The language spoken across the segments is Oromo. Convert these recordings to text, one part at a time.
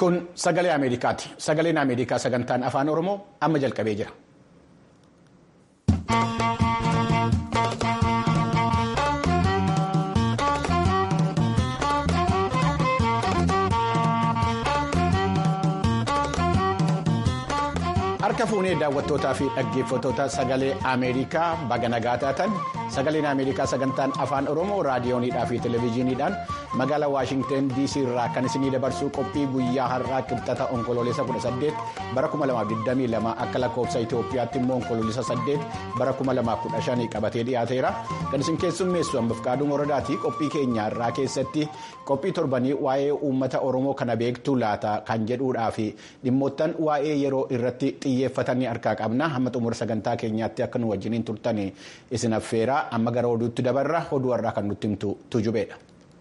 Kun sagalee Ameerikaati. Sagaleen Ameerikaa sagantaan afaan Oromoo amma jalqabee jira. Harka fuunee daawwattootaa fi dhaggeeffattoota sagalee Ameerikaa baga nagaa taatan sagaleen Ameerikaa sagantaan afaan Oromoo raadiyoonidhaa fi televezyiiniidhaan magaalaa Waashingteen DC irraa kan isinii dabarsuu qophii guyyaa har'aa qibxata onkoloolessa 18 bara 2022 akka lakkoofsa Itoophiyaatti immoo onkoloolessa 8 bara 2015 qabatee dhiyaateera. Kan isin keessummeessu hambaaf qaaduu moradaati qophii keenya irraa keessatti qophii torbanii waa'ee uummata Oromoo kana beektuu laata kan jedhuudhaa fi dhimmoottan waa'ee yeroo irratti xiyyeeffatanii harkaa qabna hamma xumura sagantaa keenyaatti akka nu wajjiniin turtan isin affeera amma gara oduutti dabarra oduu har'aa kan nutti himtu tujubeedha.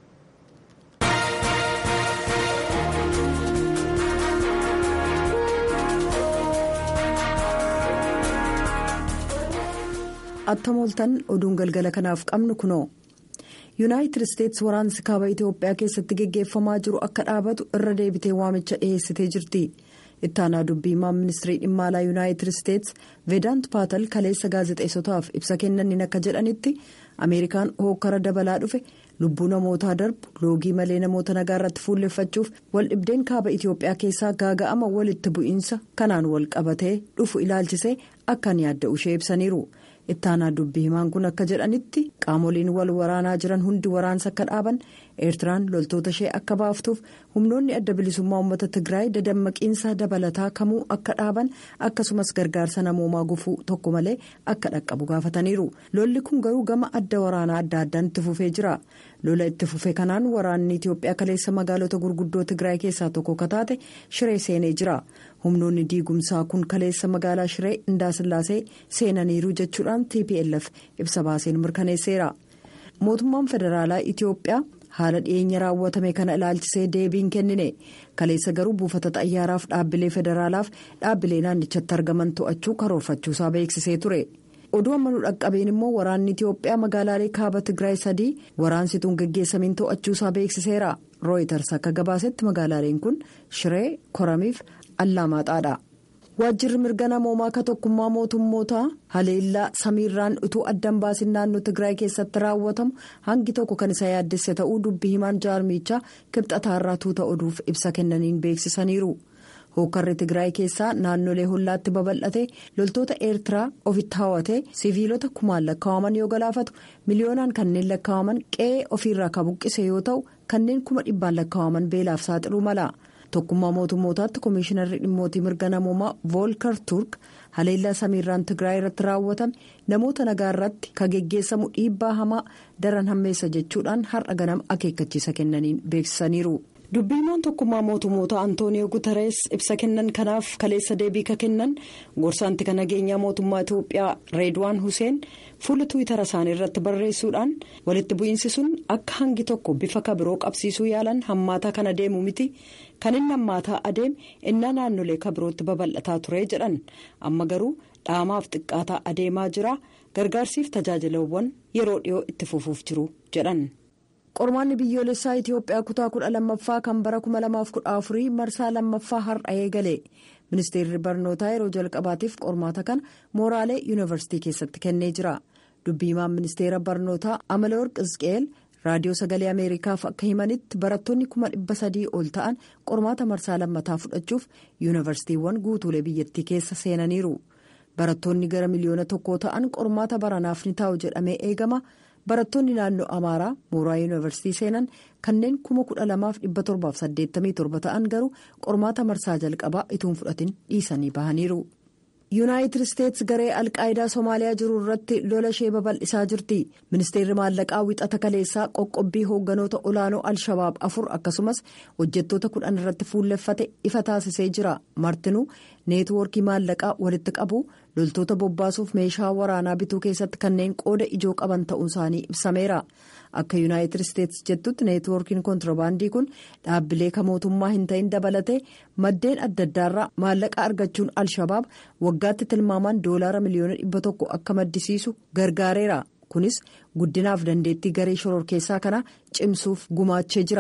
attamooltan oduun galgala kanaaf qabnu kunoo yuunaayitid isteetsi waraansi kaaba itiyoophiyaa keessatti geggeeffamaa jiru akka dhaabatu irra deebitee waamicha dhiheessitee jirti. ittaanaa dubbii himaa ministirii dhimma alaa yuunaayitid isteetsi veedaant paatal kaleessa gaazexeessotaaf ibsa kennaniin akka jedhanitti ameerikaan hookkara dabalaa dhufe lubbuu namootaa darbu loogii malee namoota nagaa irratti fuulleffachuuf wal dhibdeen kaaba itiyoophiyaa keessaa gaaga'ama walitti bu'iinsa kanaan wal qabatee dhufu ilaalchisee akkan yaadda'u ishee ibsaniiru ittaanaa dubbii himaan kun akka jedhanitti qaamoliin wal waraanaa jiran hundi waraansa akka dhaaban eertiraan loltoota ishee akka baaftuuf humnoonni adda bilisummaa uummata tigraay dadammaqiinsa dabalataa kamuu akka dhaaban akkasumas gargaarsa namoomaa gufuu tokko malee akka dhaqqabu gaafataniiru lolli kun garuu gama adda waraanaa adda addaan itti fufee jira lola itti fufe kanaan waraanni itiyoophiyaa kaleessa magaalota gurguddoo tigraay keessaa tokko kataate shiree seenee jira humnoonni diigumsaa kun kaleessa magaalaa shiree indaasillaasee seenaniiru jechuudhaan tplf ibsa baaseen mirkaneesseera mootummaan federaalaa itiyoophiyaa. haala dhiyeenya raawwatame kana ilaalchisee deebiin kennine kaleessa garuu buufata xayyaaraaf dhaabbilee federaalaaf dhaabbilee naannichatti argaman to'achuu karoorfachuusaa beeksisee ture oduu amma nu dhaqqabeen immoo waraanni itiyoophiyaa magaalaalee kaaba tigraay sadii waraansituun geggeessamiin to'achuusaa beeksiseera rooyitars akka gabaasetti magaalaaleen kun shiree koramiif allaamaaxaadha. waajjirri mirga namoomaa ka tokkummaa mootummootaa haleellaa samiirraan utuu addan baasin naannoo tigraay keessatti raawwatamu hangi tokko kan isa yaaddesse ta'uu dubbii himaan jaarmichaa kibxataarraa tuuta oduuf ibsa kennaniin beeksisaniiru hookarri tigraay keessaa naannolee hollaatti babal'ate loltoota eertiraa ofitti hawwatee siviilota kumaan lakkaa'aman yoo galaafatu miliyoonaan kanneen lakkaa'aman qe'ee ofiirraa ka buqqise yoo ta'u kanneen kuma dhibbaan lakkaa'aman beelaaf saaxiluu mala. tokkummaa mootummootaatti koomishinarri dhimmootii mirga namoomaa voolkar turk haleellaa samiirraan tigraay irratti raawwatame namoota nagaa irratti ka geggeessamu dhiibbaa hamaa daran hammeessa jechuudhaan har'a ganama akeekkachiisa kennaniin beeksisaniiru. dubbiimaan tokkummaa mootummoota antooniyoo guutarees ibsa kennan kanaaf kaleessa deebii ka kennan gorsaanti kan nageenyaa mootummaa itiyoophiyaa reedwaan huseen fuula tuwitara isaanii irratti barreessuudhaan walitti bu'iinsi sun akka hangi tokko bifa kabiroo qabsiisuu yaalan hammaataa kana deemu miti kan inni hammaataa adeeme innaa naannolee kabirootti babal'ataa ture jedhan amma garuu dhaamaaf xiqqaataa adeemaa jira gargaarsiif tajaajilawwan yeroo dhiyoo itti fufuuf jiru jedhan. qormaanni biyyoolessaa itiyoophiyaa kutaa kudha lammaffaa kan bara 2014 marsaa lammaffaa har'a eegale ministeerri barnootaa yeroo jalqabaatiif qormaata kana mooraalee yuunivarsiitii keessatti kennee jira dubbiimaan ministeera barnootaa amaleworq isqeel raadiyoo sagalee ameerikaaf akka himanitti barattoonni kuma dhibba sadii ol ta'an qormaata marsaa lammataa fudhachuuf yuunivarsiitiiwwan guutuulee biyyattii keessa seenaniiru barattoonni gara miliyoona tokkoo ta'an qormaata baranaaf ni taa'u jedhamee eegama. barattoonni naannoo amaaraa mooraa yuunivarsiitii seenan kanneen kuma kudha lamaaf dhibba torbaaf saddeettamii torba ta'an garuu qormaata marsaa jalqabaa ituun fudhatin dhiisanii bahaniiru. yuunaayitid isteetsi garee alqaayidaa soomaaliyaa jiru irratti lola ishee babal'isaa jirti ministeerri maallaqaa wixata kaleessaa qoqqobbii hoogganoota olaanoo al-shabaab afur akkasumas hojjettoota kudhan irratti fuulleffate ifa taasisee jira martinuu neetwoorkii maallaqaa walitti qabu loltoota bobbaasuuf meeshaa waraanaa bituu keessatti kanneen qooda ijoo qaban ta'uun isaanii ibsameera akka yuunaayitid isteetsi jettutti neetwoorkiin kontirbaandii kun dhaabbilee ka mootummaa hin ta'in dabalatee maddeen adda addaarraa maallaqa argachuun al-shabaab waggaatti tilmaamaan doolaara miliyoona dhibba tokko akka maddisiisu gargaareera kunis guddinaaf dandeettii garee shororkeessaa kana cimsuuf gumaachee jira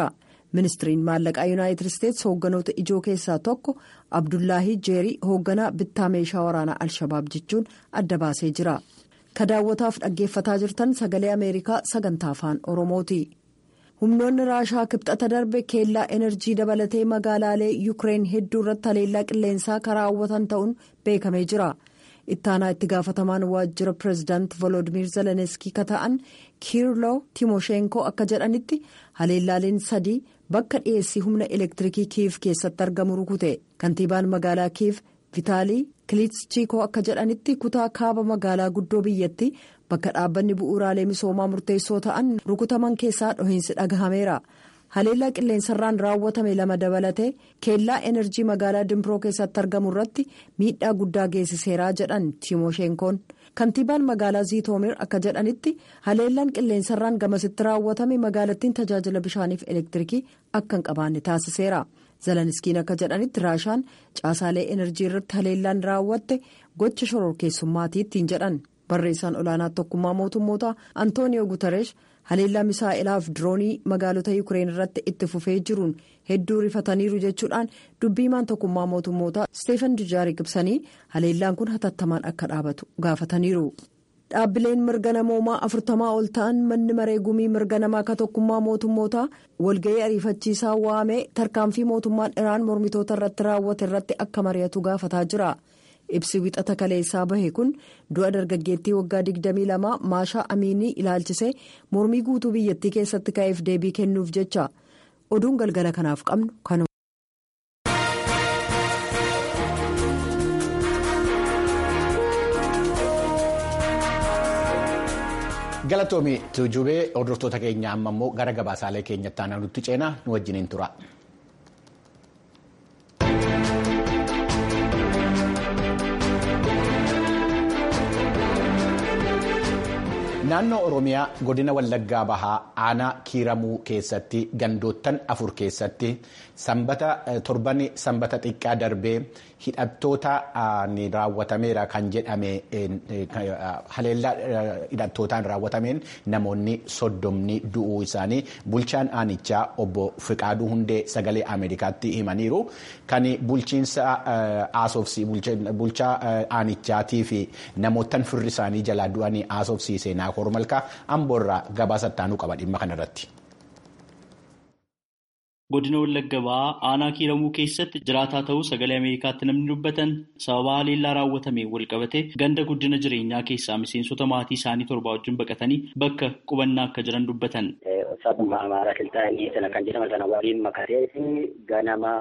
ministiriin maallaqaa yuunaayitid isteetsi hoogganoota ijoo keessaa tokko abdullaahii jeerii hoogganaa bittaa meeshaa waraanaa alshabaab jechuun adda baasee jira ka daawwataaf dhaggeeffataa jirtan sagalee ameerikaa sagantaa afaan oromooti humnoonni raashaa kibxata darbe keellaa enerjii dabalatee magaalaalee yuukireen hedduu irratti haleellaa qilleensaa karaa hawwatan ta'uun beekamee jira. ittaanaa itti gaafatamaan waajjira pireezidaant volodimir zeleniskii ka ta'an kiirloo timoshenkoo akka jedhanitti haleellaaleen sadii bakka dhiyeessii humna elektiriikii kiiv keessatti argamu rukute kantiibaan magaalaa kiiv vitaalii kilichikoo akka jedhanitti kutaa kaaba magaalaa guddoo biyyatti bakka dhaabbanni bu'uuraalee misoomaa murteessoo ta'an rukutaman keessaa dhohiinsi dhagahameera. haleellaa qilleensarraan raawwatame lama dabalatee keellaa enerjii magaalaa dimbroo keessatti argamu irratti miidhaa guddaa geessiseeraa jedhan timoshenkoon kantiibaan magaalaa ziitoomer akka jedhanitti haleellaan qilleensarraan gamasitti raawwatame magaalattiin tajaajila bishaaniif elektiriikii akka hin qabaanne taasiseera zeleniskiin akka jedhanitti raashaan caasaalee enerjii irratti haleellaan raawwatte gocha shororkeessummaati ittiin jedhan barreessaan olaanaa tokkummaa mootummoota antooniyoo guutareesh. haleellaa misaa'ilaaf diroonii magaalota yuukireen irratti itti fufee jiruun hedduu rifataniiru jechuudhaan dubbiimaan tokkummaa mootummoota steefan dujaarik ibsanii haleellaan kun hatattamaan akka dhaabatu gaafataniiru. dhaabbileen mirga namoomaa afurtamaa ol ta'an manni maree gumii mirga namaa ka tokkummaa mootummoota walga'ii ariifachiisaa waamee tarkaanfii mootummaan iraan mormitoota irratti raawwate irratti akka mari'atu gaafataa jira. ibsi wixata kaleessaa bahe kun du'a dargaggeettii waggaa 22 maashaa amiinii ilaalchisee mormii guutuu biyyattii keessatti ka'eef deebii kennuuf jecha oduun galgala kanaaf qabnu kanuma. galatoomii tuujubee hordoftoota keenya amma immoo gara gabaasaalee keenyatti aanaa nutti ceenaa nu wajjiniin tura. naannoo oromiyaa godina wallaggaa bahaa aanaa kiiramuu keessatti gandoottan afur keessatti sanbata torban sanbata xiqqaa darbee hidhattoota raawwatameera kan jedhame haleellaa hidhattootaan raawwatameen namoonni soddomni du'uu isaanii bulchaan aanichaa obbo Fiqaaduu Hundee sagalee Ameerikaatti himaniiru kan bulchiinsa aasofsii bulchaa aanichaatii fi namoottan firri isaanii jalaa du'anii aasofsiisee naakor malkaa amboorraa gabaasa ittaanuu qaba dhimma kanarratti. godina wallagga bahaa aanaa kiiramuu keessatti jiraataa ta'uu sagalee ameerikaatti namni dubbatan sababa haleellaa raawwatame walqabate ganda guddina jireenyaa keessaa miseensota maatii isaanii torba wajjin baqatanii bakka qubannaa akka jiran dubbatan. Sabuma amaaraa kiltaanii sana kan jedhaman sana waliin makatee ganama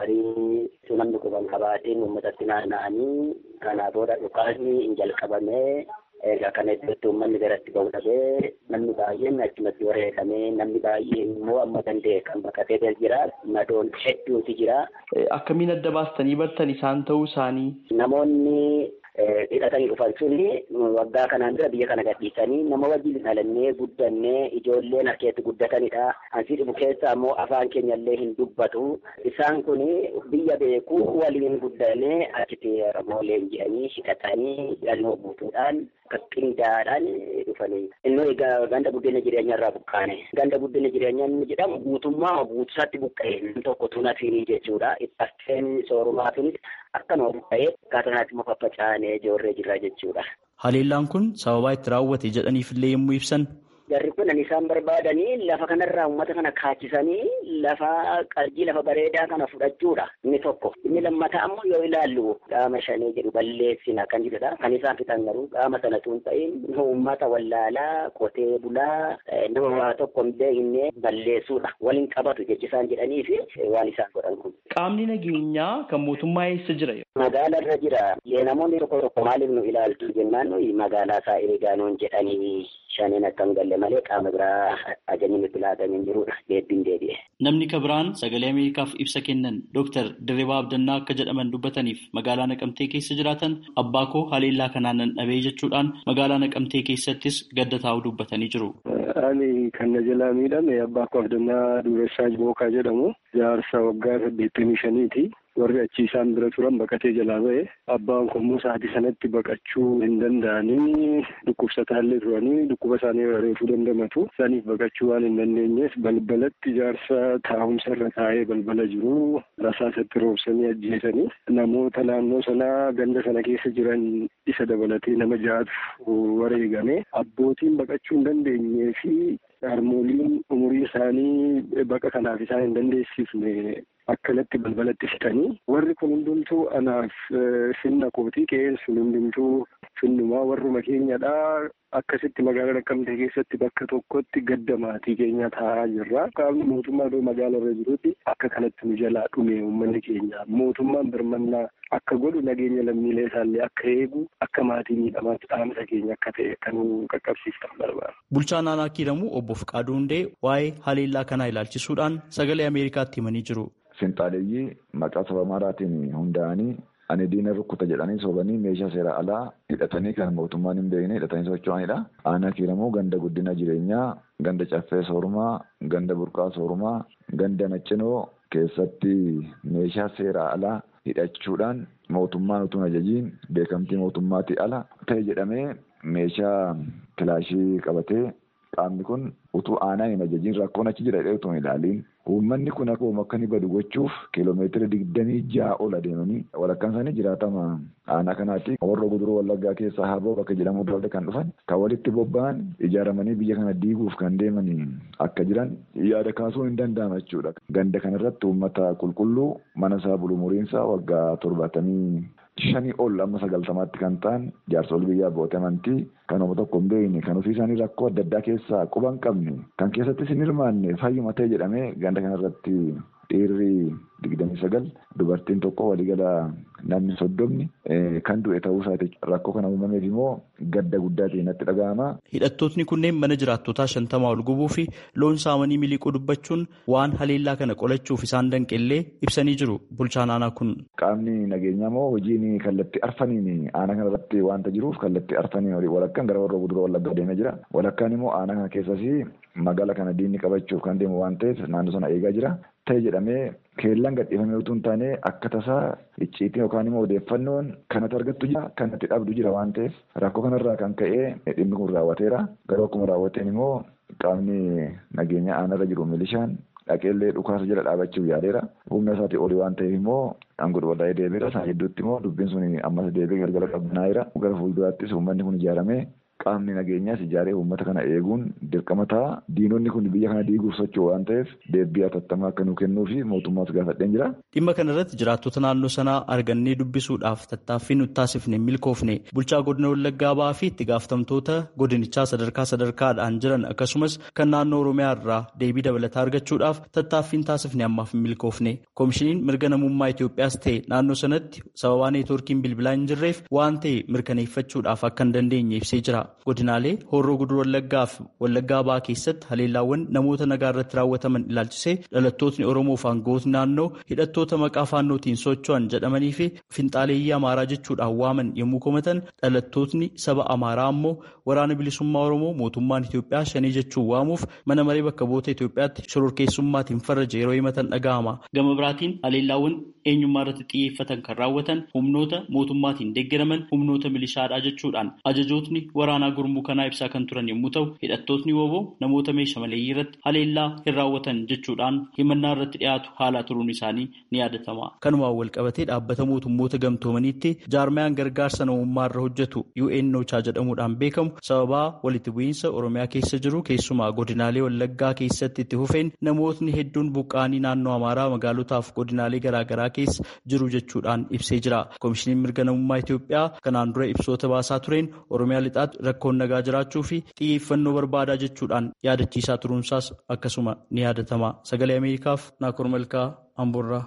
barii namni quban qabaatiin uummatatti naanna'anii kanaa booda dhukaasni hin jalqabamee egaa kana iddootti uummanni garatti ba'u dhabee namni baay'een achumatti wareegamee namni baay'een immoo amma danda'e kan baqatee jira madoon hedduutu jira. Akkamiin adda baastanii bartan isaan ta'uu isaanii? Namoonni hidhatanii dhufan suni waggaa kanaan dura biyya kana gadhiisanii nama wajjin dhalannee guddannee ijoolleen harkeetti guddatanidha. Ansii dhibu keessa ammoo afaan keenyallee hin dubbatu. Isaan kun biyya beekuu waliin guddannee achitti ramoolee jedhanii hidhatanii hidhannoo guutuudhaan qindaadhaan dhufanii. Inni ganda guddina jireenyaa irraa buqqaane. Ganda guddina jireenyaa inni jedhamu guutummaa guutusaatti buqqa'e namni tokko tunafiini jechuudha. Ittiin soorumaatiinis akkanuma buqqa'ee akkaataa naatti muka faca'anii ijoorree jirra jechuudha. Haleellaan kun sababaa itti raawwate jedhaniifillee yommuu ibsan. Jarri kun kan isaan barbaadanii lafa kanarraa uummata kana kaachisanii lafa qarjii lafa bareedaa kana fudhachuudha inni tokko. Inni lammataa ammoo yoo ilaallu qaama shanii jedhu balleessina kan jedhudha. Kan isaan fixan garuu qaama sana tun ta'in uummata wallaalaa qotee bulaa nama waa tokko hin beekne balleessuudha. Waliin qabatu jechisaan jedhanii fi waan isaan godhan kun. Qaamni nageenyaa kan mootummaa eessa jira? Magaala irra jira. Namoonni tokko tokko maaliif nu ilaaltu jennaan nuyi magaalaa isaa eegaanuun jedhanii shaniin akka hin galle malee qaama biraa ajajni nutti laatanii jirudha. Deebbiin deebi'e. Namni kabiraan sagalee Ameerikaaf ibsa kennan Dr. Dirribaa Abdannaa akka jedhaman dubbataniif magaalaa Naqamtee keessa jiraatan abbaa koo haleellaa kanaan nan dhabee jechuudhaan magaalaa Naqamtee keessattis gadda taa'u dubbatanii jiru. Ani kan na jalaa miidhame abbaa koo Abdannaa Duressaa Bookaa jedhamu jaarsa waggaa saddeettamii shaniiti. warri achi isaan bira turan baqatee jalaa ba'e abbaan kommuu sa'aatii sanatti baqachuu hin danda'anii dhukkubsataallee turanii dhukkuba isaanii reefuu dandamatu isaaniif baqachuu waan hin dandeenyeef balbalatti ijaarsa taa'umsa irra taa'ee balbala jiru rasaasatti roobsanii ajjeesanii namoota naannoo sanaa ganda sana keessa jiran isa dabalatee nama ja'atu wareegame abbootiin baqachuu hin dandeenyee fi harmooliin umurii isaanii baqa kanaaf isaan hin dandeessifne akkanatti balbalatti fitanii warri kun hundumtuu anaaf finna kootii qe'een sun hundumtuu finnumaa warruma keenyadhaa akkasitti magaalaa Naqqamtee keessatti bakka tokkotti gadda maatii keenya taa'aa jirra. Qaamni mootummaa iddoo magaala irra jirutti akka kanatti nu jalaa dhume uummanni keenya mootummaan birmannaa akka godhu nageenya lammiilee isaallee akka eegu akka maatii miidhamaatti dhaamsa keenya akka ta'e kan qaqqabsiiftan barbaada. Bulchaan aanaa kiiramuu obbo Fiqaaduu Hundee waa'ee haleellaa kanaa ilaalchisuudhaan sagalee Ameerikaatti himanii jiru. Finxaaleeyyii maqaa saba maraatiin hundaa'anii ani diina rukkuta jedhanii sobanii meeshaa seera alaa hidhatanii kan mootummaan hin beekne hidhatanii socho'anidha. Aanaa kiiramuu ganda guddina jireenyaa, ganda caffee soorumaa, ganda burqaa soorumaa, ganda naccinoo keessatti meeshaa seera alaa hidhachuudhaan mootummaan utuu ajajiin beekamtii mootummaatii ala ta'e jedhamee meeshaa kilaashii qabatee qaamni kun utuu aanaan hin ajajiin rakkoon achi jira jedhee utuu hin ilaaliin uummanni kun akka akka inni badu gochuuf kiiloomeetira digdamii ja'a ol adeemanii walakkaan isaanii jiraatama aanaa kanaatti warra guduruu wallaggaa keessaa haboo bakka jedhamu daldala kan dhufan kan walitti bobba'an ijaaramanii biyya kana diiguuf kan deeman akka jiran yaada kaasuu hin danda'ama jechuudha. Ganda kanarratti uummata qulqulluu mana isaa bulu muriinsaa waggaa torbaatamii shanii ol amma sagaltamaatti kan ta'an jaarsolii biyyaa abbootii amantii kan nama tokko hin beekne kan ofii isaanii rakkoo adda addaa keessaa quba hin qabne kan keessattis hin hirmaanne fayyuma ta'e jedhamee ganda kanarratti dhiirri digdamii sagal dubartiin tokko waliigala namni soddomni kan du'e ta'uu isaati rakkoo kana uumameef immoo gadda guddaa ta'e natti dhaga'ama. Hidhattootni kunneen mana jiraattotaa shantamaa ol gubuu fi loon saamanii miliquu dubbachuun waan haleellaa kana qolachuuf isaan danqellee ibsanii jiru bulchaan aanaa kun. Qaamni nageenyaa moo hojiin kallattii arfaniin aanaa kanarratti waanta jiruuf kallattii arfaniin walakkaan gara warra guduroo wallaggaa deemee jira. Walakkaan immoo aanaa kana keessas magaala kana diinni qabachuuf kan deemu waan ta'eef naannoo sana eegaa jira. Ta'e jedhamee keellaan gadhiifamee utuu hin taane akka tasaa icciitiin yookaan immoo odeeffannoon kanatti argattu jira kanatti dhabdu jira waan ta'eef rakkoo kanarraa kan ka'ee dhimmi kun raawwateera. Garuu akkuma raawwateen immoo qaamni nageenya aanarra jiru milishaan dhaqeellee dhukaasa jala dhaabachuuf yaadeera. Humna isaatii olii waan ta'eef immoo aangoo waldaa'ee deebiira. Isaan gidduutti immoo dubbiin sun ammas deebi'ee galgala qabbanaa'eera. Gara fuulduraattis uummanni kun ijaaramee qaamni nageenyaas ijaaree uummata kana eeguun dirqama ta'a. Diinonni kun biyya kana diiguuf socho'u waan ta'eef deebii hatattamaa akka nuu kennuu fi mootummaas gaafadheen jira. Dhimma kana irratti jiraattota naannoo sanaa argannee dubbisuudhaaf tattaaffii nutti taasifne milkoofne bulchaa godina Wallaggaa ba'aa fi itti gaafatamtoota godinichaa sadarkaa sadarkaadhaan jiran akkasumas kan naannoo Oromiyaa irraa deebii dabalataa argachuudhaaf tattaaffiin taasifne ammaaf milkoofne. Koomishiniin mirga namummaa Itoophiyaas ta'e naannoo sanatti sababaa neetwoorkiin bilbilaa hin jirreef waan ta'e mirkaneeffachuudhaaf akka hin dandeenye ibsee jira. Godinaalee horroo guduruu wallaggaa fi wallaggaa ba'aa keessatti haleellaawwan namoota nagaa irratti raawwataman ilaalchisee dhalattootni Oromoo fi aangawootni naannoo hidhattoota maqaa faannootiin socho'an jedhamanii fi finxaaleeyyii Amaaraa jechuudhaan waaman yommuu komatan dhalattootni saba Amaaraa ammoo waraana bilisummaa Oromoo mootummaan Itoophiyaa shanii jechuun waamuuf mana maree bakka bu'oota Itoophiyaatti shororkeessummaatiin farraje yeroo himatan dhaga'ama. Gama biraatiin haleellaawwan eenyummaa irratti xiyyeeffatan kan raawwatan humnoota mootummaatiin deeggaraman humnoota milishaadhaa jechuudhaan ajajootni waraanaa gurmuu kanaa ibsaa kan turan yommuu ta'u hidhattootni wooboo namoota meeshaa maleeyyii irratti haleellaa hin raawwatan jechuudhaan himannaa irratti dhiyaatu haala turuun isaanii ni yaadatama. Kanumaan wal qabatee dhaabbata mootummoota gamtoomaniitti jaarmayaan gargaarsa namummaa irra hojjetu UN Ochaa jedhamuudhaan beekamu sababaa walitti bu'iinsa Oromiyaa keessa jiru keessumaa godinaalee Wallaggaa keessatti itti fufeen namootni hedduun buqqaanii naannoo Amaaraa magaalotaaf godinaalee garaagaraa keessa jiru jechuudhaan ibsee jira. Koomishiniin mirga namummaa Itoophiyaa kanaan dura ibsoota baasaa tureen Oromiyaa lixaatti rakkoon nagaa jiraachuu fi xiyyeeffannoo barbaadaa jechuudhaan yaadachiisaa turuunsaas akkasuma ni yaadatama. Sagalee Ameerikaaf Naakoor Malkaa Amboorraa.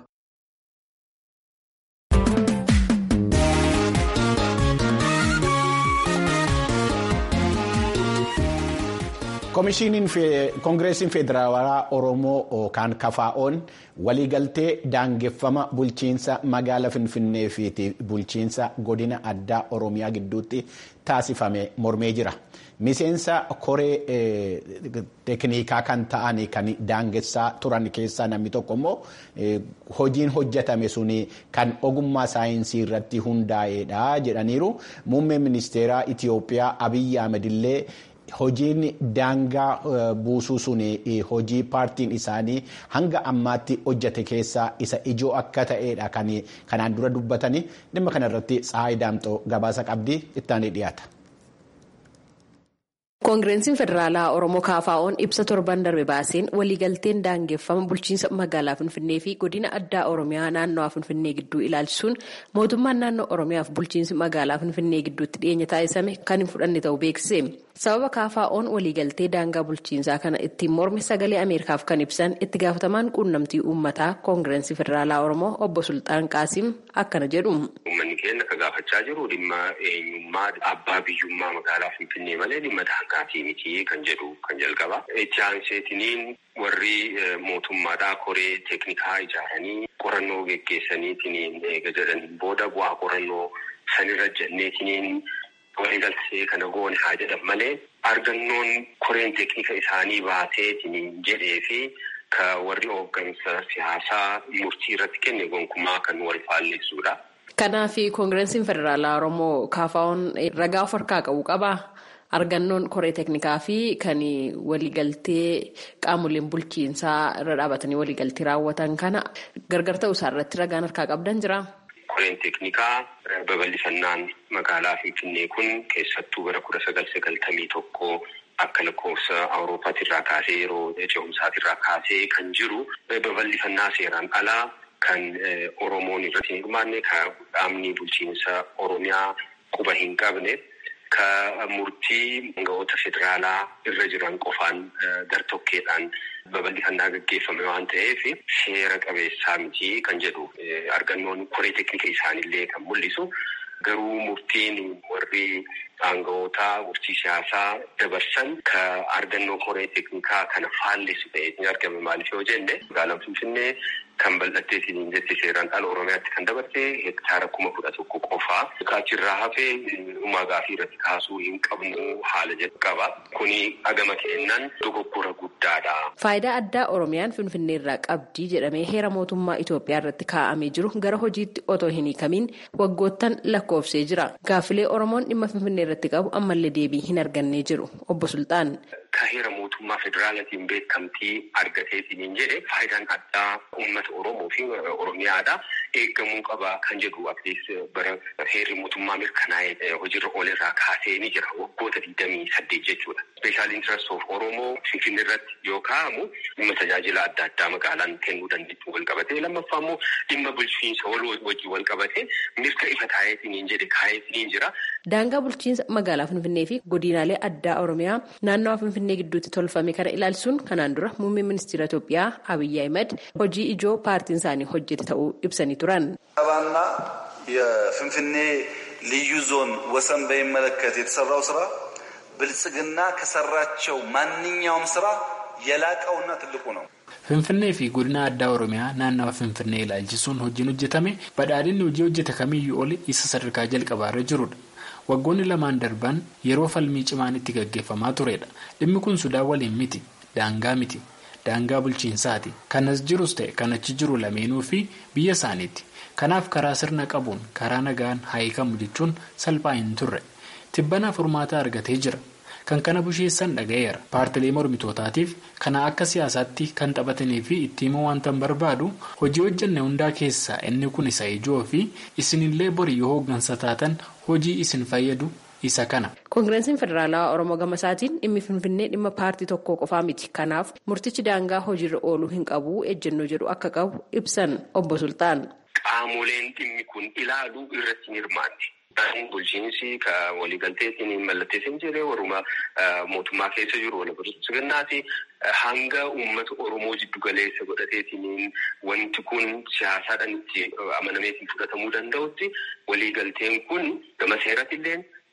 koongireesiin federaalaa oromoo kan kafaa'oon waliigaltee daangeffama bulchiinsa magaala finfinnee fi bulchiinsa godina addaa oromiyaa gidduutti taasifame mormee jira miseensa koree teeknikaa kan ta'an kan daangessaa turan keessaa namni tokko immoo hojiin hojjetame suni kan ogummaa saayinsii irratti hundaa'edha jedhaniiru muummeen ministeeraa itiyoophiyaa abiyyi ahmed illee. Hojiin daangaa buusuu sun hojii paartiin isaanii hanga ammaatti hojjete keessaa isa ijoo akka ta'edha kanaan dura dubbatanii dhimma kanarratti Tsaayi Daamxoo gabaasa qabdii ittaanii dhiyaata. koongireensiin federaalaa oromoo kaafaa'oon ibsa torban darbe baaseen waliigalteen daangeffama bulchiinsa magaalaa finfinnee fi godina addaa oromiyaa naannawaa finfinnee gidduu ilaalchisuun mootummaan naannoo oromiyaaf bulchiinsi magaalaa finfinnee gidduutti dhiyeenya taasisame kan hin fudhanne ta'uu beeksise sababa kaafaa'oon waliigaltee daangaa bulchiinsaa kana ittiin morme sagalee ameerikaaf kan ibsan itti gaafatamaan quunnamtii uummataa koongireensii federaalaa oromoo obbo sultaan qaasim akkana jedhu. uummanni keenya akka gaafachaa jiru dhimma eenyummaa abbaa biyyummaa magaalaa finfinnee malee dhimma daangaatii miti kan jedhu kan jalqaba. itti aanseetiniin warri mootummaadhaa koree teeknikaa ijaaranii qorannoo geggeessaniitiin eega jedhaniin booda bu'aa qorannoo sanirra jenneetiniin waliigaltee kana goone haa jedhan malee argannoon koreen teeknika isaanii baaseetiin jedhee fi ka warri hooggansa siyaasaa murtii irratti kenne gonkumaa kan wal faalleessuudha. Kanaaf koongireensiin federaalaa Oromoo kaafaa'oon ragaa of harkaa qabu qabaa? Argannoon koree teeknikaa fi kan waliigaltee qaamoleen bulchiinsaa irra dhaabatanii waliigaltee raawwatan kana gargar ta'uu isaa irratti ragaan harkaa qabdan jira. Koreen teeknikaa babal'ifannaan magaalaa Finfinnee kun keessattuu bara kudha sagal sagaltamii tokko akka lakkoofsa Awuroopaatti irraa kaasee yeroo ce'umsaati irraa kaasee kan jiru babal'ifannaa seeraan alaa kan Oromoon irratti hin hirmaanne kan dhaabni bulchiinsa Oromiyaa quba hin qabne. Ka murtii aangawoota federaalaa irra jiran qofaan gartokkeedhaan babal'ifannaa gaggeeffame waan ta'eef seera qabeessaa miti kan jedhu argannoon koree teeknika isaaniillee kan mul'isu. Garuu murtiin warri aangawoota murtii siyaasaa dabarsan ka argannoo koree teeknikaa kana faallessu ta'ee ni argame maaliif yoo jenne magaalaan Finfinnee kan bal'attee siin jette seeraan ala Oromiyaatti kan dabarte hektaara kuma kudha tokko qofaa. Achirraa hafee uumaa gaafii irratti kaasuu hin qabnu haala jedhu qaba. Kuni agama kennan dogoggora guddaadha. Faayidaa addaa Oromiyaan Finfinnee irraa qabdii jedhamee heera mootummaa Itoophiyaa irratti kaa'amee jiru gara hojiitti otoo hin hiikamiin waggoottan lakkoofsee jira. Gaaffilee Oromoon dhimma Finfinnee irratti qabu ammallee deebii hin argannee jiru. Obbo Sultaan. Ka heera mootummaa federaalaatiin beekamtii argateetiin jedhe faayidaan addaa uummata Oromoo fi Oromiyaadha. Eeggamuu qaba kan jedhu atiis bara heerri mootummaa mirkanaa'ee hojiirra oolerraa kaasee ni jira waggoota digdamii saddeet jechuudha. Special interest of Oromoo Finfinnee irratti yoo kaa'amu dhimma tajaajila adda addaa magaalaan kennuu dandeettu wal qabatee lammaffaa immoo dhimma bulchiinsa wajjin wal qabatee mirga ifa taa'eetiin jedhe kaa'eetiin jira. Daangaa bulchiinsa magaalaa Finfinnee fi godinaalee addaa Oromiyaa naannawaa Finfinnee gidduutti tolfame kana ilaalchisuun kanaan dura muummee ministeera Itoophiyaa Abiyyi Ahimad hojii ijoo paartiin isaanii hojjete ta'uu ibsanii turan. ሰባና የፍንፍኔ ልዩ ዞን ወሰን በሚመለከት የተሰራው ስራ ብልጽግና ከሰራቸው ማንኛውም ስራ የላቀውና ትልቁ ነው። Finfinnee fi godina addaa Oromiyaa naannawa Finfinnee ilaalchisuun hojiin hojjetame badhaadhinni hojii hojjete kamiyyuu oli isa sadarkaa jalqabaarra jirudha. Waggoonni lamaan darban yeroo falmii cimaan itti gaggeeffamaa turedha. Dhimmi kun Sudaan waliin miti. Daangaa miti. Daangaa bulchiinsaati. Kanas jirus ta'e kan achi jiru lameenuu fi biyya isaaniiti. Kanaaf karaa sirna qabuun karaa nagaan haayikamu jechuun salphaa hin turre. Tibbanaaf furmaata argatee jira. Kan kana busheessan dhaga'eera. Paartilee mormitootaatiif kana akka siyaasaatti kan taphatanii fi itti himuu wanta barbaadu hojii hojjenne hundaa keessaa inni kun isa ijoo fi isinillee borii yoo hooggansa taatan hojii isin fayyadu isa kana. Koongireensiin Federaalawaa Oromoo Gamasaatiin dhimmi Finfinnee dhimma paartii tokkoo qofaa miti. Kanaaf murtichi daangaa hojiirra ooluu hin qabu ejjennoo jedhu akka qabu ibsan obbo Sultaan. Qaamoleen dhimmi kun ilaaluu irratti hin hirmaanne. Bulchiinsi ka waliigalteetiin mallatteessin jedhee warruma mootummaa keessa jiru wal barsiisuu hanga uummata Oromoo jiddu galeessa godhateetiin wanti kun siyaasaadhaan itti amanameetiin fudhatamuu danda'utti waliigalteen kun gama seeratillee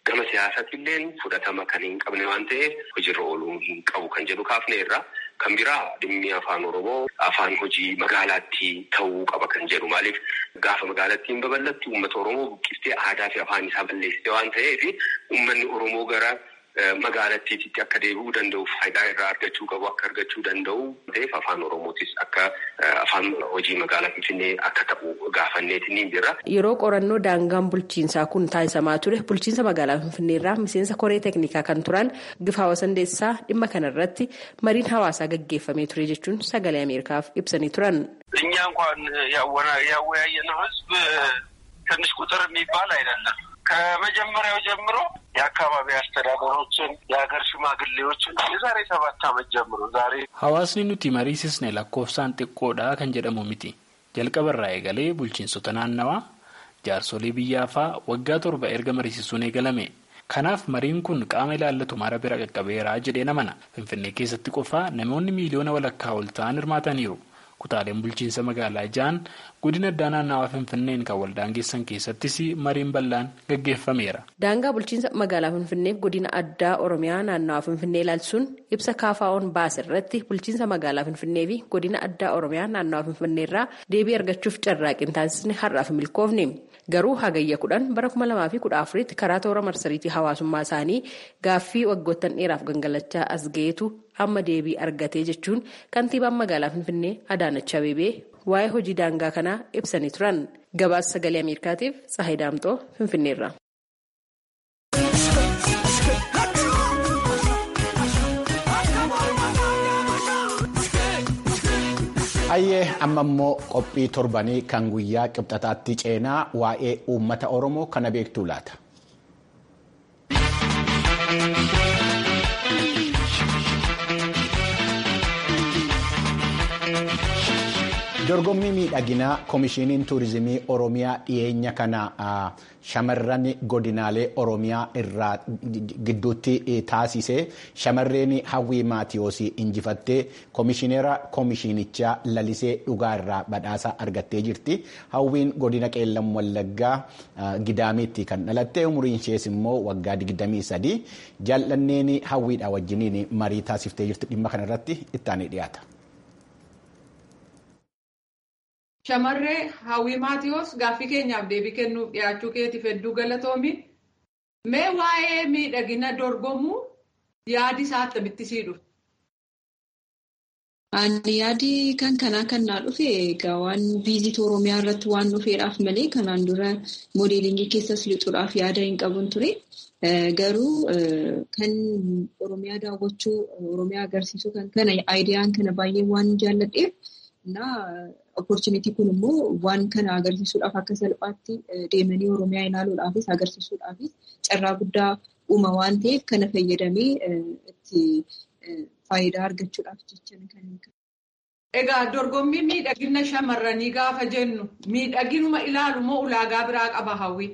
gama siyaasaatiillee fudhatama kan hin qabne waan ta'eef hojiirra ooluu hin qabu kan jedhu kaafne irraa kan biraa dhimmi afaan oromoo afaan hojii magaalaatti ta'uu qaba kan jedhu maaliif gaafa magaalattiin babal'atti uummata oromoo buqqistee aadaa fi afaan isaa balleessite waan ta'eef uummanni oromoo gara magaalattiitti akka deebi'uu danda'u faayidaa irraa argachuu qabu akka argachuu danda'u ta'eef afaan oromootis akka afaan hojii magaalaa finfinnee akka ta'u gaafanneetiin ni jira. Yeroo qorannoo daangaan bulchiinsaa kun taasisamaa ture bulchiinsa magaalaa finfinneerraa miseensa koree teeknikaa kan turan Gifaawa Sandeessaa dhimma kanarratti mariin hawaasaa gaggeeffamee ture jechuun sagalee Ameerikaaf ibsanii turan. እኛ እንኳን ያወያየነው ህዝብ ትንሽ ቁጥር የሚባል አይደለም። ከመጀመሪያው ጀምሮ የአካባቢ አስተዳደሮችን የሀገር ሽማግሌዎችን የዛሬ ሰባት ዓመት ጀምሮ ዛሬ hawaasni nuti mariisisne lakkoofsaan xiqqoodha kan jedhamu miti jalqabarraa eegalee bulchiinsota naannawaa jaarsolii biyyaafaa waggaa torba erga mariisisuun eegalame kanaaf mariin kun qaama ilaallatu mara bira qaqqabeeraa jedhee namana finfinnee keessatti qofaa namoonni miiliyoona walakkaa ol ta'an hirmaataniiru. kutaaleen bulchiinsa magaalaa ja'an godina addaa naannawaa finfinneen kan waldaangeessan keessattis mariin bal'aan gaggeeffameera. daangaa bulchiinsa magaalaa finfinneef godina addaa oromiyaa naannawaa finfinnee ilaalchisuun ibsa kaafaa'oon baase irratti bulchiinsa magaalaa finfinnee fi godina addaa oromiyaa naannawaa finfinneerraa deebii argachuuf carraaqqiin taasisne har'aaf milkoofne garuu hagayya kudhan bara kuma lamaa fi kudha afuritti karaa toora marsariitii hawaasummaa isaanii gaaffii waggoottan dheeraaf gangalachaa as ga'eetu amma deebii argatee jechuun kantiibaan magaalaa finfinnee Adaanach Abeebee waa'ee hojii daangaa kanaa ibsanii turan gabaasa sagalee ameerikaatiif Tsahayi Daamxoo finfinneerra. Hayyee amma immoo qophii torbanii kan guyyaa qibxataatti ceenaa waa'ee uummata Oromoo kana beektuu laata. dorgommii miidhaginaa koomishiniin tuurizimii oromiyaa dhiyeenya kana shamarran godinaalee oromiyaa irraa gidduutti taasise shamarreen hawwii maatiyoos injifattee koomishineera koomishinichaa lalisee dhugaa irraa badhaasa argattee jirti hawwiin godina qeellam wallaggaa gidaamiitti kan dhalatte umriin ishees immoo waggaa 23 jaallanneen hawwiidha wajjiniin marii taasiftee jirti dhimma kanarratti ittaanee dhiyaata. Shamarree hawwii maatiyoos gaaffii keenyaaf deebii kennuuf dhiyaachuu keetiif hedduu galatoomi. Mee waa'ee miidhagina dorgomuu yaadi isaa akkamitti sii dhufe? Ani yaadi kan kanaa kan naa dhufe egaa waan viizit Oromiyaa irratti waan dhufeedhaaf malee kanaan dura moodeelingii keessas lixuudhaaf yaada hin qabun ture. Garuu kan Oromiyaa daawwachuu, Oromiyaa agarsiisuu kan kana aayidiyaan kana baay'ee waan jaalladheef na opportunity kun immoo waan kana agarsiisuudhaaf akka salphaatti deemanii Oromiyaa ilaaluudhaafis agarsiisuudhaafis carraa guddaa uuma waan ta'eef kana fayyadamee itti faayidaa argachuudhaaf jecha kan Egaa dorgommii miidhagina shamarranii gaafa jennu miidhaginuma ilaalu moo ulaagaa biraa qaba hawwi?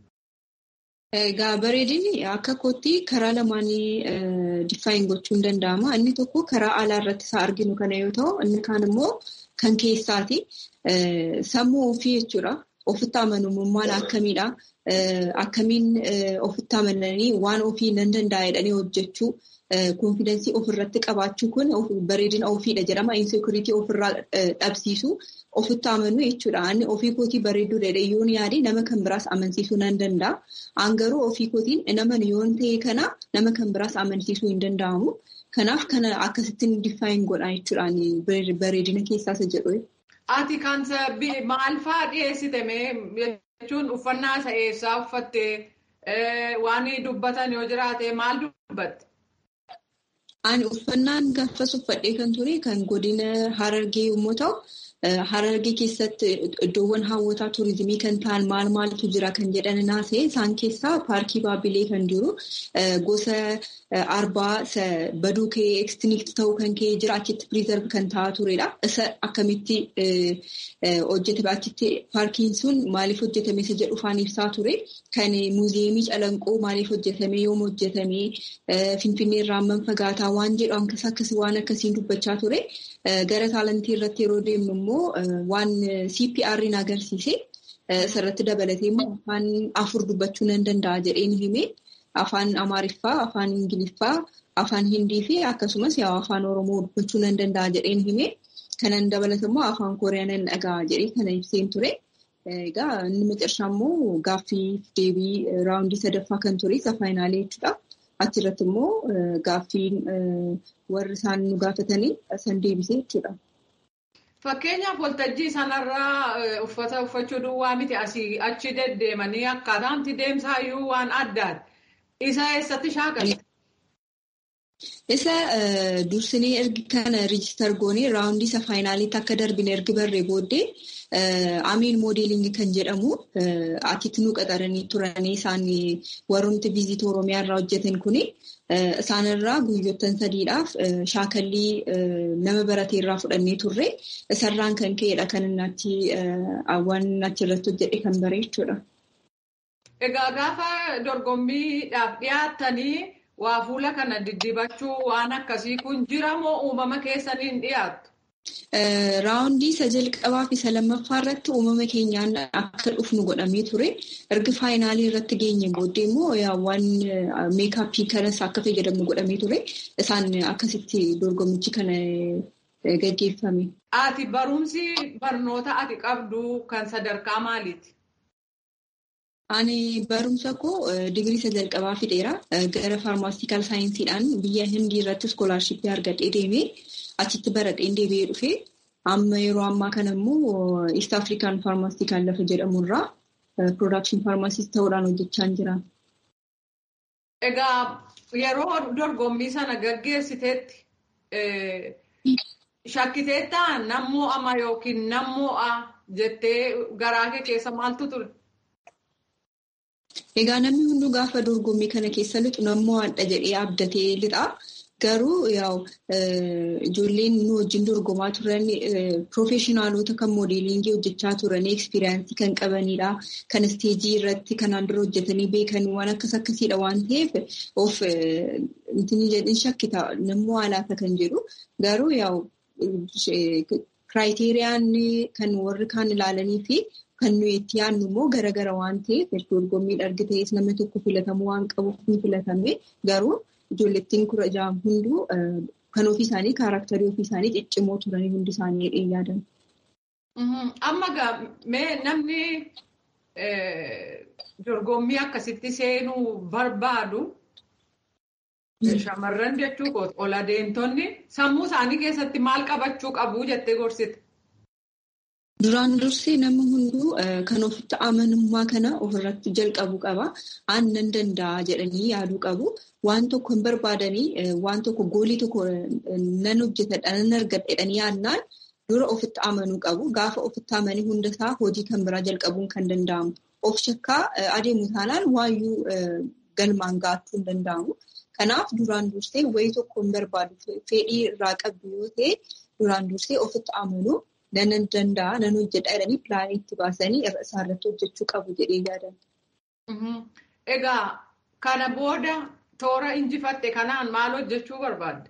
Egaa bareedinni akka kootti karaa lamaanii diffaayin gochuun danda'ama. Inni tokko karaa alaa irratti isaa arginu kana yoo ta'u, inni kaan immoo kan keessaati. Sammuu ofii jechuudha. Ofitti amanamummaan akkamiidha? Akkamiin ofitti amananii waan ofii nan danda'a jedhanii hojjechuu konfidensii ofirratti qabaachuu kun bareedina ofiidha jedhama. Insekuritii ofirraa dhabsiisu ofitti amanuu jechuudha. Ani ofii kootii bareedduu dheedhee yaade nama kan biraas amansiisuu nan danda'a. An garuu ofii kootiin nama yoon ta'e kana nama kan biraas amansiisuu hin danda'amu. Kanaaf kana akkasittiin diffaayin godha jechuudhaan bareedina keessaas jedhu. Ati kan maal fa'aa dhiyeessite jechuun uffannaa isa eessaa uffattee waan dubbatan yoo jiraate maal dubbatte? Ani uffannaan gaafas uffadhee kan ture kan godina Harargee yommuu ta'u, Harargee keessatti iddoowwan hawwataa turizimii kan ta'an maal maaltu jira kan jedhan naasee isaan keessaa paarkii Baabilee kan jiru gosa arbaa baduu ka'ee ekstiniikti ta'uu kan ka'ee jira achitti piriizarv kan ta'aa turedha. Isa akkamitti hojjetame achitti paarkiin sun maaliif hojjetame isa jedhu faan ibsaa ture. Kan muuziyeemii calanqoo maaliif hojjetame yoom hojjetame finfinnee irraa amman fagaataa waan jedhu akkasii waan akkasiin dubbachaa ture. Gara taalantii irratti yeroo deemnu immoo waan CPR'n agarsiise. Isarratti dabalatee immoo afaan afur dubbachuu nan danda'a jedheen hime. afaan Amaariffaa, afaan Ingiliffaa, afaan Hindii fi akkasumas yaa afaan Oromoo dubbachuu nan danda'a jedheen hime. Kanan dabalata immoo afaan Kooriyaa nan dhaga'a jedhee kana ibseen ture. Egaa inni macarshaa immoo gaaffii deebii raawundii sadaffaa kan ture isa faayinaalee jechuudha. Achirratti immoo gaaffiin warri isaan nu gaafatanii san deebisee jechuudha. Fakkeenyaaf waltajjii sanarraa uffata uffachuu duwwaa miti asii achi deddeemanii akkaataamti deemsaayyuu waan addaati. Isa eessatti shaakalte? Isa dursinee ergi kana riijistar goonee raawundii isa faayinaaliitti akka darbine ergi barree booddee amiin moodeelingii kan jedhamu atitti nu qaxaranii turanii isaan warroonni viizit oromiyaa irraa hojjetan kuni isaanirraa guyyoottan sadiidhaaf shaakallii nama baratee irraa fudhannee turre isarraan kan ka'edha kan inni waan achirratti hojjedhe kan bare jechuudha. Egaa gaafa dorgommiidhaaf dhiyaattanii waa fuula kana diddibachuu waan akkasii kun jira moo uumama keessaniin dhiyaattu? Raawundii isa jalqabaa fi isa lammaffaa irratti uumama keenyaan akka dhufnu godhamee ture. Erga faayinaalii irratti geenye booddee immoo waan meekaappii kanas akka fayyadamnu godhamee ture. Isaan akkasitti dorgommichi kana gaggeeffame. Ati barumsi barnoota ati qabdu kan sadarkaa maaliiti? Ani barumsa koo digirii isa jalqabaa fixeera. Gara faarmaasitikaal saayinsiidhaan biyya hindii irratti iskoolaarshippii argadhee deemee achitti baradheen deebi'ee dhufee amma yeroo ammaa kana immoo East African Pharmaceutical lafa jedhamu irraa Production Pharmacist ta'uudhaan hojjechaa jira. Egaa yeroo dorgommii sana gaggeessiteetti shakkiteettaa nammoo ama yookiin nammoo a jettee garaa kee keessa maaltu ture? Egaa namni hunduu gaafa dorgommii kana keessa lixu nammoo adda jedhee abdatee lixa. Garuu ijoolleen nu wajjin dorgomaa turan piroofeeshinaalota kan moodeelingii hojjechaa turan ekspiriyaansii kan qabanidha. Kan isteejii irratti kanaan dura hojjetanii beekan waan akkas akkasiidha waan ta'eef of jedhin shakkita nammoo alaata kan jedhu. Garuu yaa'u kiraayiteriiyaan kan warri kaan ilaalanii fi kan nuyi itti yaadnu immoo garagara waan ta'eef dorgommii argitees namni tokko filatamuu waan qabuuf ni filatame garuu. Ijoollettiin kudha ja'a hunduu kan ofii isaanii kaaraaktarii ofii isaanii ciccimoo turanii hundi isaanii dheedhee yaadan. Amma mee namni dorgommii akkasitti seenuu barbaadu shamarran jechuu kooti ol adeemtonni sammuu isaanii keessatti maal qabachuu qabu jettee gorsite? Duraan dursee nama hunduu kan ofitti amanummaa kana ofirratti jalqabu qaba. Aan nan danda'a jedhanii yaaduu qabu. Waan tokko hin barbaadanii waan tokko goolii tokko nan hojjetadha nan argadha jedhanii yaadnaan dura ofitti amanuu qabu. Gaafa ofitti amanii hundasaa hojii kan biraa jalqabuun kan danda'amu. Of shakkaa adeemu taanaan waayyuu galmaan gaachuu hin danda'amu. Kanaaf duraan dursee wayii tokko hin barbaadu fedhii irraa qabdu yoo ta'e duraan dursee ofitti amanuu. Nan danda'a nan hojjedha jedhanii pilaanii itti baasanii isaarratti hojjechuu qabu jedhee yaadan. Egaa kana booda toora injifatte kanaan maal hojjechuu barbaadde?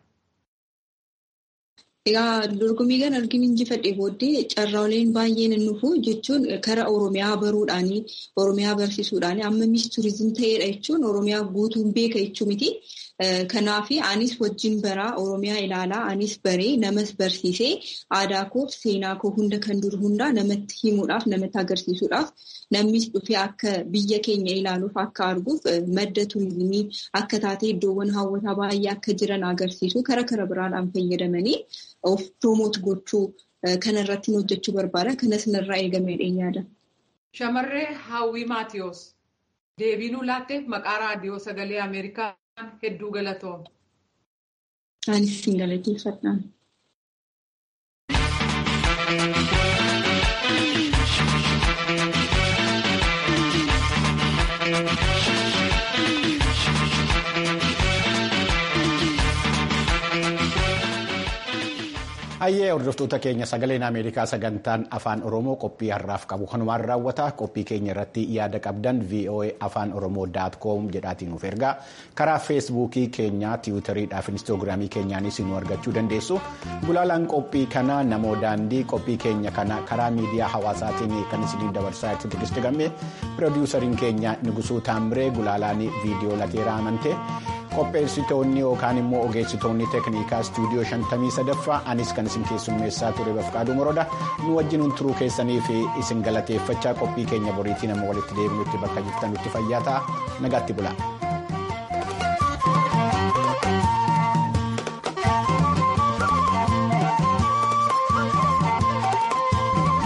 Egaa dorgommii kana argin injifadhe booddee carraaleen baay'een hin dhufu jechuun karaa Oromiyaa baruudhaanii Oromiyaa barsiisuudhaanii amma miis turizim ta'edha jechuun Oromiyaa guutuun beeka jechuu miti. Kanaaf anis wajjin baraa Oromiyaa ilaalaa anis baree namas barsiisee aadaa koo seenaa koo hunda kan dur hundaa namatti himuudhaaf namatti agarsiisuudhaaf namnis dhufee akka biyya keenya ilaaluuf akka arguuf madda turizimii akka taatee iddoowwan hawwataa baay'ee akka jiran agarsiisu karaa kara biraadhaan fayyadamanii of proomoot gochuu kanarratti hojjechuu barbaada. Kanas narraa eegamee yaada. Shamarree Hawwii Maatiyoos deebiinuu laatteef maqaa raadiyoo sagalee Ameerikaa. hedduu galatoom. Anis siin galateeffadhaan. Hayyee hordoftoota keenya sagaleen Ameerikaa sagantaan afaan Oromoo qophii har'aaf qabu kanumaan raawwata. Qophii keenya irratti yaada qabdan VOA afaan Oromoo daat koom jedhaatiin nuuf ergaa. Karaa feesbuukii keenyaa, tiwutariidhaa fi inistoogiraamii keenyaanis nu argachuu dandeessu. Gulaalaan qophii kanaa namoo daandii qophii keenya kana karaa miidiyaa hawaasaatiin kan isinii dabarsaa itti tigisti gammee piroodiwusariin keenya Nugusuu Taamiree gulaalaan viidiyoo lateeraa amantee. qopheessitoonni yookaan immoo ogeessitoonni teeknikaa istuudiyoo shantamii sadaffaa anis kan isin keessummeessaa ture bafqaaduu moroodha nu wajjin turuu keessanii fi isin galateeffachaa qophii keenya boriitiin amma walitti deebinutti bakka jirtanutti fayyaa ta'a nagaatti bula.